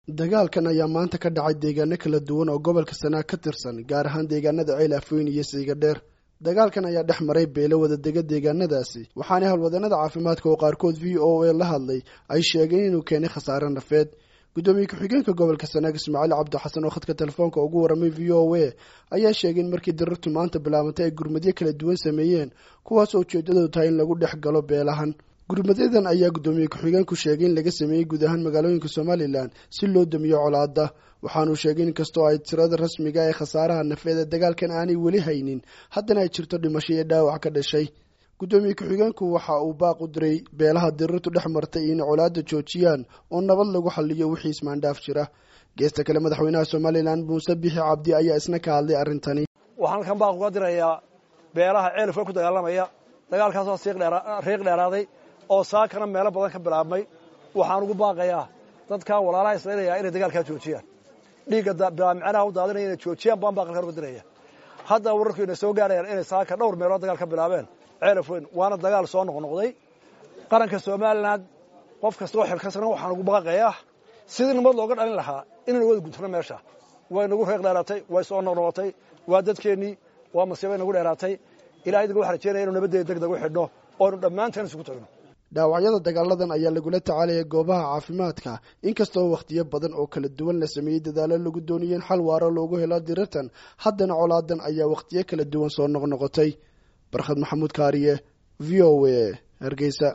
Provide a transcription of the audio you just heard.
dagaalkan ayaa maanta ka dhacay deegaano kala duwan oo gobolka sanaa ka tirsan gaar ahaan deegaanada ceel afweyn iyo siigadheer dagaalkan ayaa dhex maray beelo wadadega deegaanadaasi waxaana howlwadanada caafimaadka oo qaarkood v o a la hadlay ay sheegeen inuu keenay khasaare nafeed guddoomiye ku-xigeenka gobolka sanaag ismaaciil cabdixasan oo khadka telefoonka ugu warramay v o a ayaa sheegay in markii dirirtu maanta bilaabantay ay gurmadyo kala duwan sameeyeen kuwaasoo ujeedadoodu tahay in lagu dhex galo beelahan gurmadyadan ayaa guddoomiye ku-xigeenku sheegay in laga sameeyey guud ahaan magaalooyinka somalilan si loo damiyo colaada waxaanuu sheegay in kastoo ay tirada rasmiga ee khasaaraha nafeed ee dagaalkan aanay weli haynin haddana ay jirto dhimasho iyo dhaawac ka dhashay guddoomiye ku-xigeenku waxa uu baaq u diray beelaha dirirtu dhex martay inay colaada joojiyaan oo nabad lagu xaliyo wixii ismaandhaaf jira geesta kale madaxweynaha somalilan muuse bixi cabdi ayaa isna ka hadlay arrintani waxaan halkan baaq uga dirayaa beelaha ceelifka ku dagaalamaya dagaalkaasoo riiq dheeraaday oo saakana meelo badan ka bilaabmay waxaan ugu baaqayaa dadkaa walaalaha islaynayaa inay dagaalkaa joojiyaan dhiigga bilaamicanaha u daadinaya inay joojiyaan baan baaqalkan uga diraya haddana wararku inay soo gaarayaan inay saaka dhowr meelood dagaal ka bilaabeen ceelaf weyn waana dagaal soo noqnoqday qaranka somalilan qof kastoo xilkasana waxaan ugu baaqayaa sidii nabad looga dhalin lahaa inaynu wada guntano meesha way nagu reeq dheeraatay way soo noqnoqotay waa dadkeennii waa masiibay nagu dheeraatay ilahay idinka waxaan rajeynaya inu nabaddeeda deg deg u xidhno oo aynu dhammaanteen isugu tagno dhaawacyada dagaaladan ayaa lagula tacaalaya goobaha caafimaadka inkastoo wakhtiyo badan oo kala duwan la sameeyey dadaalo lagu doonayay in xal waaro loogu helo dirirtan haddana colaadan ayaa wakhtiyo kala duwan soo noqnoqotay barkhad maxamuud kaariye v o a hargeysa